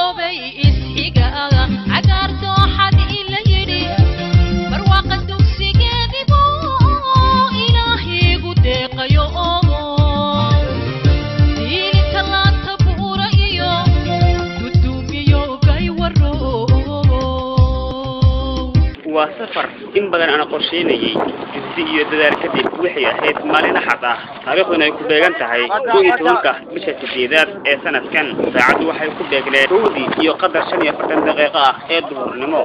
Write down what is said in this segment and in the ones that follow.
midoobay isxiga cagaar dooxad ila yidhi barwaaqa dugsigeedibu ilaahiigu deeqayo diilinta laanta buura iyo duduumiyo gaywaro waa safar in badan aan qorsheynayay jibsi iyo dadaal kadib waxay ahayd maalin axad ah taariikhduna ay ku beegan tahay kow iyo tobanka bisha sideedaad ee sanadkan saacaddu waxay ku beegleen kowdii iyo qadar shan iyo afartan daqiiqo ah ee duhurnimo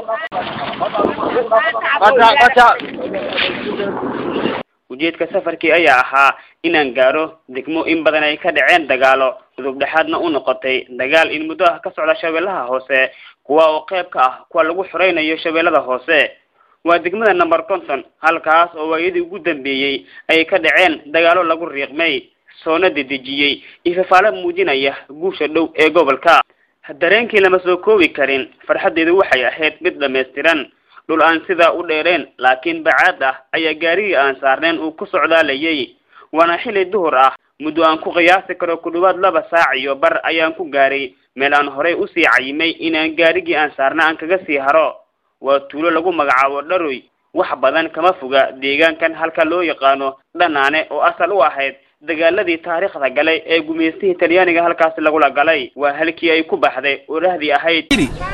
ujeedka safarkii ayaa ahaa inaan gaaro degmo in badan ay ka dhaceen dagaalo udub dhexaadna u noqotay dagaal in muddo ah ka socda shabeellaha hoose kuwa oo qayb ka ah kuwa lagu xoreynayo shabeellada hoose waa degmada number conton halkaas oo waayadii ugu dambeeyey ay ka dhaceen dagaalo lagu riiqmay soona dedejiyey ifafaalo muujinaya guusha dhow ee gobolka dareenkii lama soo koobi karin farxaddeedu waxay ahayd mid dhammaystiran dhul aan sidaa u dheereen laakiin bacaad ah ayaa gaarigii aan saarneen uu ku socdaalayay waana xili duhur ah muddo aan ku qiyaasi karo ku dhawaad laba saac iyo bar ayaan ku gaaray meel aan horey usii cayimay inaan gaarigii aan saarna aan kaga sii haro waa tuulo lagu magacaabo dharoy wax badan kama foga deegaankan halka loo yaqaano dhanaane oo asal u ahayd dagaaladii taariikhda galay ee gumaystihii talyaaniga halkaasi lagula galay waa halkii ay ku baxday orahdii ahayd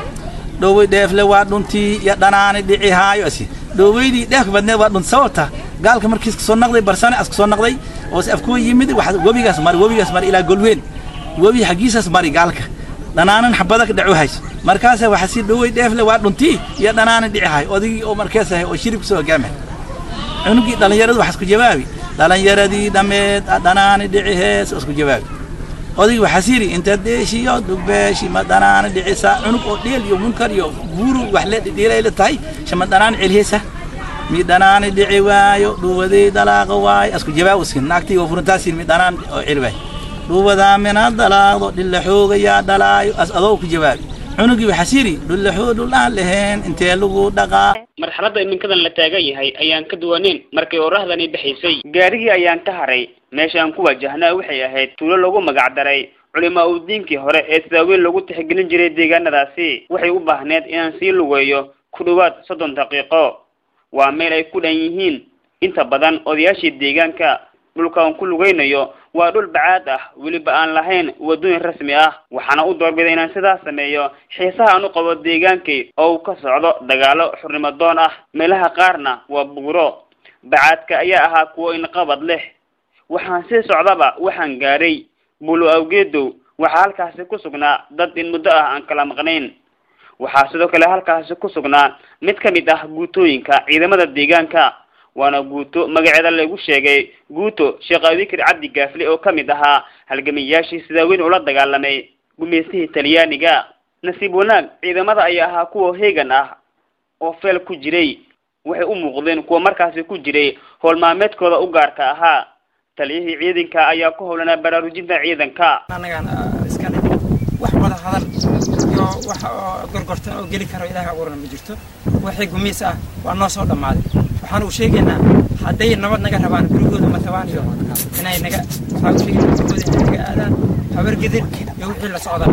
dhowey dheefle waa dhuntii iyo dhanaani dhici haayo asi dhoweydii dheefka badneed waa dhunt sababta gaalka markiis kasoo naqday barsane as kasoo naqday oo se afkoo yimid waxa webigaas mari webigaas mari ilaa golweyn webi xaggiisaas mari gaalka dhanaanan xabada ka dhacu hayso markaasa waxa si dhowey dheefle waa dhuntii iyo dhanaani dhici haayo odigii oo markees ahay oo shirib kasoo hogaamay cunugii dhallinyaradu waxaa isku jawaabi dhallinyaradii dhammeed dhanaani dhici hees oo isku jawaabi odaygi waxaa siri inta deeshiyo dugbeeshi ma dhanaana dhicisa cunug oo dheel iyo munkar iyo buuru wax le dhiilayla tahay shama dhanaan celhesa mi dhanaani dhici waayo dhuubadii dalaaqa waayo asku jawaawskin naagtii oo furintaasin mi dhanaan oo celi waayo dhuubadaa mina dalaaqdo dhilla xoogayaa dhalaayo as adoo ku jawaabi cunugii waxaa siri dhullaxoo dhulaan laheen intee lagu dhaqaa marxaladda iminkadan la taagan yahay ayaan ka duwaneyn markay orahdani bixisay gaarigii ayaan ka haray meesha aan ku wajahnaa waxay ahayd tuulo lagu magac daray culimaa u diinkii hore ee sidaa weyn lagu tixgelin jiray deegaanadaasi waxay u baahneed inaan sii lugeeyo ku dhawaad soddon daqiiqo waa meel ay ku dhan yihiin inta badan odayaashii deegaanka dhulka aan ku lugaynayo waa dhul bacaad ah weliba aan lahayn waddooyin rasmi ah waxaana u doorbiday inaan sidaas sameeyo xiisaha aan u qabo deegaankay oo uu ka socdo dagaalo xurnimo doon ah meelaha qaarna waa buuro bacaadka ayaa ahaa kuwo inqabad leh waxaan sii socdaba waxaan gaaray bulo awgeedow waxaa halkaasi ku sugnaa dad in muddo ah aan kala maqnayn waxaa sidoo kale halkaasi ku sugnaa mid ka mid ah guutooyinka ciidamada deegaanka waana guuto magaceeda lagu sheegay guuto sheekh abikir cabdi gaafle oo ka mid ahaa halgamiyayaashii sidaa weyn ula dagaalamay gumaystihii talyaaniga nasiib wanaag ciidamada ayaa ahaa kuwa heegan ah oo feel ku jiray waxay u muuqdeen kuwa markaasi ku jiray howl maalmeedkooda u gaarka ahaa taliyihii ciidanka ayaa ku howlanaa baraarujinta ciidanka annagaan iska dhig wax wada hadal iyo wax oo gorgortan oo geli karo ilaahay abuurana ma jirto wixii gumiis ah waa noo soo dhammaaday waxaan u sheegaynaa hadday nabad naga rabaan gurigooda ma tabaan iyo inay naga waxaan u sheegaynaa gurigooda inay naga aadaan habargedir iyo wixii la socda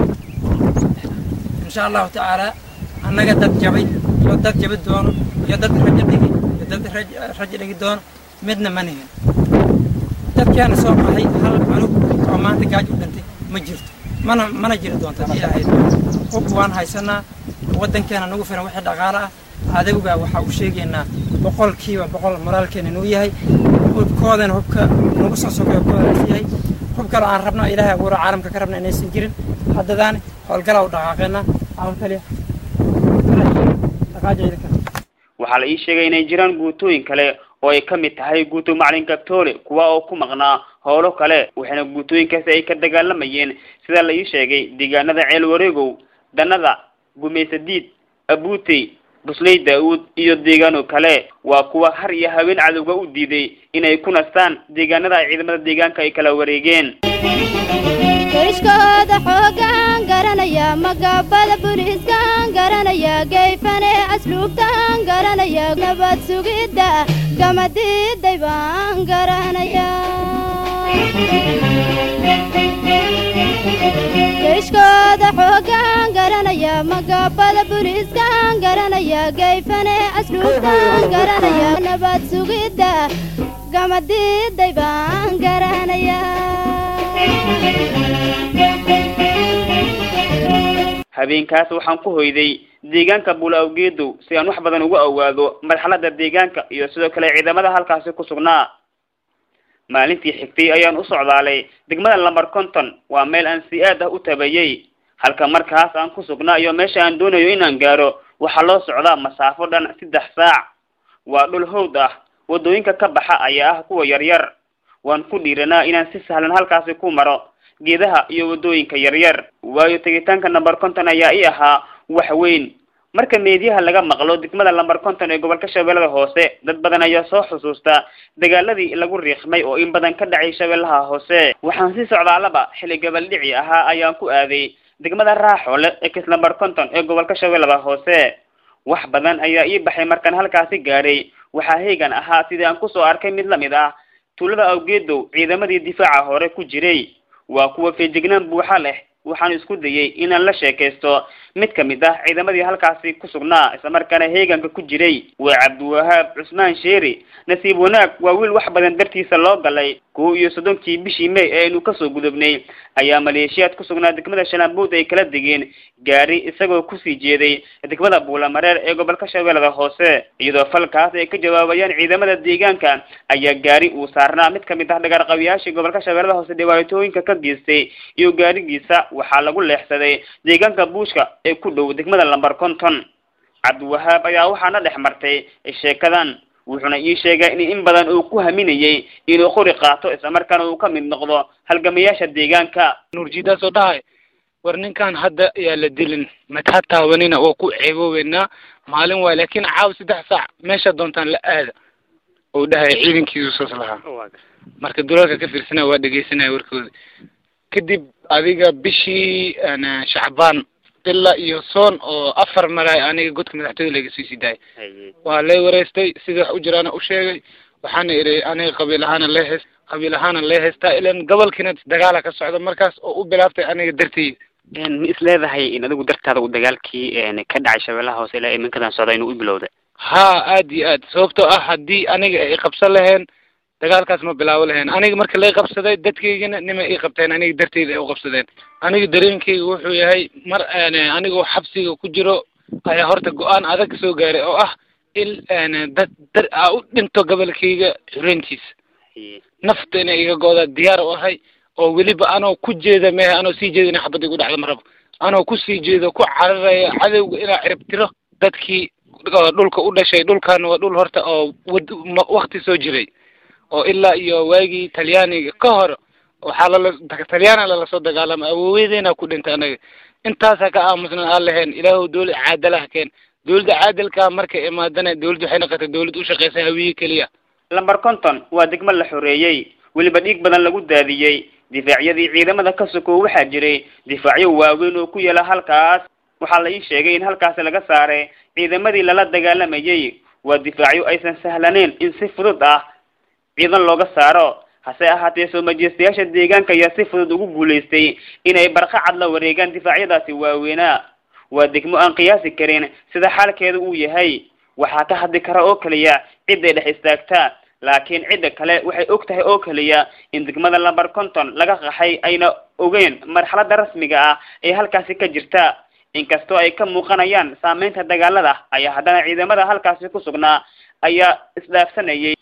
insha allahu tacaala annaga dad jabay iyo dad jabi doono iyo dad rajo dhigi iyo dad raj- rajo dhigi doono midna ma nihin dadkeena soo baxay hal cunug oo maanta gaaj u dhintay ma jirto mana mana jiri doonto haddii ilaahay doono hub waan haysanaa waddankeena nagu filan wixii dhaqaale ah adawgaa waxaa u sheegaynaa boqolkiiba boqol moraalkeena inuu yahay hubkoodana hubka nagu soo sogeeyo koodaas yahay hub kale aan rabno ilaahay abuuro caalamka ka rabna inaysan jirin haddadaani howlgalaa u dhaqaaqeynaa caawin kaliya dhaqaajayda kale waxaa la ii sheegay inay jiraan guutooyin kale oo ay ka mid tahay guuto macalin gabtoole kuwa oo ku maqnaa howlo kale waxaana guutooyinkaasi ay ka dagaalamayeen sida la ii sheegay deegaanada ceel wareegow danada gumaysadiid abuutey busley daa-uud iyo deegaano kale waa kuwa har iyo haween cadowga u diiday inay ku nastaan deegaanada ay ciidamada deegaanka ay kala wareegeen kayshkooda xoogaan garanaya magabada buliiskaan garanaya gayfane asluubtaan garanaya nabad sugidda gamadiiday baan garanaya kayshkooda xoogaan magaabada buliiskaan garanaya gayfane asluubtaan garanaya nabad sugidda gamadiiday baan garanaya habeenkaas waxaan ku hoyday deegaanka buula awgeedow si aan wax badan ugu awaado marxalada deegaanka iyo sidoo kale ciidamada halkaasi ku sugnaa maalintii xigtay ayaan u socdaalay degmada lambar conton waa meel aan si aad ah u tabayay halka markaas aan ku sugnaa iyo meesha aan doonayo inaan gaaro waxaa loo socdaa masaafo dhan saddex saac waa dhul howd ah waddooyinka ka baxa ayaa ah kuwa yaryar waan ku dhiiranaa inaan si sahlan halkaasi ku maro geedaha iyo waddooyinka yaryar waayo tegitaanka number conton ayaa i ahaa wax weyn marka meediyaha laga maqlo degmada lamber conton ee gobolka shabeellada hoose dad badan ayaa soo xusuusta dagaaladii lagu riiqmay oo in badan ka dhacay shabeellaha hoose waxaan si socdaalaba xilli gabaldhici ahaa ayaan ku aaday degmada raaxoole ee kis lamber conton ee gobolka shabeellada hoose wax badan ayaa ii baxay markaan halkaasi gaadhay waxaa heegan ahaa sidii aan kusoo arkay mid lamid ah tuulada awgeedow ciidamadii difaaca hore ku jiray waa kuwa feejignaan buuxa leh waxaan isku dayay inaan la sheekaysto mid kamid ah ciidamadii halkaasi ku sugnaa islamarkaana heeganka ku jiray waa cabdiwahaab cusmaan sheeri nasiib wanaag waa wiil wax badan dartiisa loo galay kow iyo soddonkii bishii may ee aynu kasoo gudubnay ayaa maleeshiyaad ku sugnaa degmada shanaanbuud ay kala degeen gaari isagoo kusii jeeday degmada buulamareer ee gobolka shabeellada hoose iyadoo falkaas ay ka jawaabayaan ciidamada deegaanka ayaa gaari uu saarnaa mid kamid ah dhagarqabiyaashii gobolka shabeellada hoose dhibaatooyinka ka geystay iyo gaarigiisa waxaa lagu leexsaday deegaanka buushka ee ku dhow degmada lamber conton cabdiwahaab ayaa waxaana dhex martay sheekadan wuxuuna ii sheegay in in badan uu ku haminayay inuu qori qaato islamarkaana uu ka mid noqdo halgamayaasha deegaanka nuurjidaas oo dhahay war ninkan hadda yaa la dilin mata taabanina oo ku ceeboobeynaa maalin waay laakiin caaw saddex saac meesha doontaan la aada ou dhahay ciidankiisu saas lahaa marka dulalka ka fiirsanaya waa dhegeysanaya warkooda kadib adiga bishii shacbaan ilaa iyo soon oo afar malaay aniga godka madaxtooyada laga sii sii daayay waa lay wareystay sida wax u jiraana u sheegay waxaana idhi aniga qabiil ahaana lee heys qabiil ahaana lee heystaa ilan gobolkiina dagaala ka socda markaas oo u bilaabtay aniga dartay ma is leedahay in adigu dartaada uu dagaalkii ka dhacay shabeellaha hoose ilaa iminkadan socda inuu u bilowday haa aad iyo aad sababtoo ah haddii aniga ay qabsan laheen dagaalkaas ma bilaabo lahayn aniga marka lay qabsaday dadkaygana nimay ii qabteen aniga darteyda ay u qabsadeen aniga dareenkayga wuxuu yahay mar anigoo xabsiga ku jiro ayaa horta go-aan adag soo gaaray oo ah in dad dar aa u dhinto gobolkayga xureyntiisa nafta inay iga go-da diyaar u ahay oo weliba anoo ku jeeda mehe anoo sii jeeda inay xabad igu dhacdo ma rabo anoo kusii jeedo ku cararaya cadowga inaa ciribtiro dadkii dhulka u dhashay dhulkaana waa dhul horta oo wad wakti soo jiray oo ilaa iyo waagii talyaaniga ka hor waxaa lala talyaana lala soo dagaalama awoowedeena ku dhintay anaga intaasaa ka aamusnan aan lahayn ilaahu dawlad caadalaha keen dawladda caadalkaa markay imaadana dawladda waxay noqotay dawlad u shaqeysa hawiye keliya lamber conton waa degmo la xoreeyey weliba dhiig badan lagu daadiyey difaacyadii ciidamada ka sokow waxaa jiray difaacyo waaweyn oo ku yaala halkaas waxaa la ii sheegay in halkaasi laga saaray ciidamadii lala dagaalamayay waa difaacyo aysan sahlaneyn in si fudud ah ciidan looga saaro hase ahaatee soo majeystayaasha deegaanka ayaa si fudud ugu guulaystay inay barqacad la wareegaan difaacyadaasi waaweynaa waa degmo aan qiyaasi karin sida xaalkeeda uu yahay waxaa ka hadli kara oo keliya cidday dhex istaagtaa laakiin cidda kale waxay og tahay oo keliya in degmada lamber conton laga qaxay ayna ogeyn marxalada rasmiga ah ee halkaasi ka jirta inkastoo ay ka muuqanayaan saameynta dagaalada ayaa haddana ciidamada halkaasi ku sugnaa ayaa isdhaafsanayay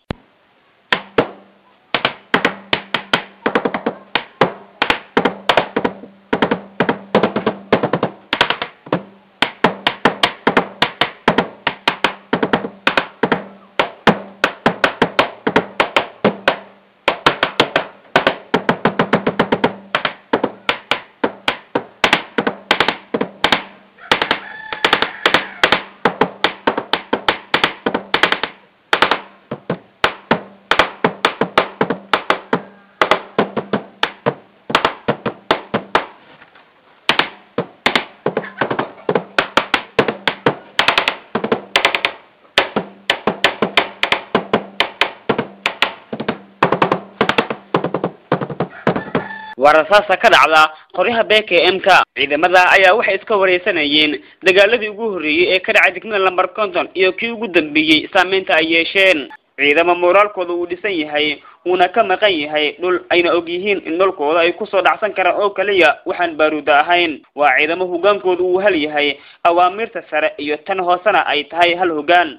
waa rasaasa ka dhacda qoryaha b k m ka ciidamada ayaa waxay iska wareysanayeen dagaaladii ugu horreeyey ee ka dhacay degmada lamber conton iyo kii ugu dambeeyey saameynta ay yeesheen ciidamo moraalkooda uu dhisan yahay uuna ka maqan yahay dhul ayna og yihiin in dhulkooda ay kusoo dhacsan karaan oo kaliya waxaan baaruuda ahayn waa ciidamo hogaankooda uu hal yahay awaamirta sare iyo tan hoosena ay tahay hal hogaan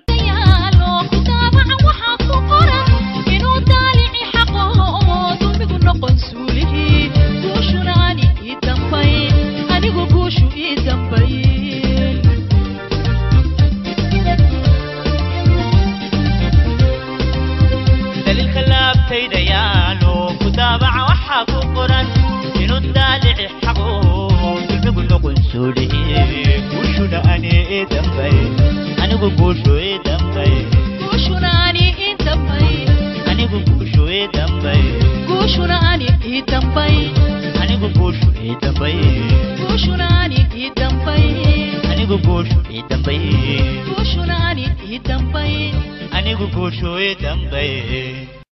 daliilka laabtayda yaalo ku daabaca waxaa ku qoran inuu daalici xaqo dulmigu noqon suuliye guushuna ani ii dambay anigu guushu ii dambay anigu guushu ii dambay anigu guushu ii dambay anigu guushu ii dambay anigu guushu ii dambay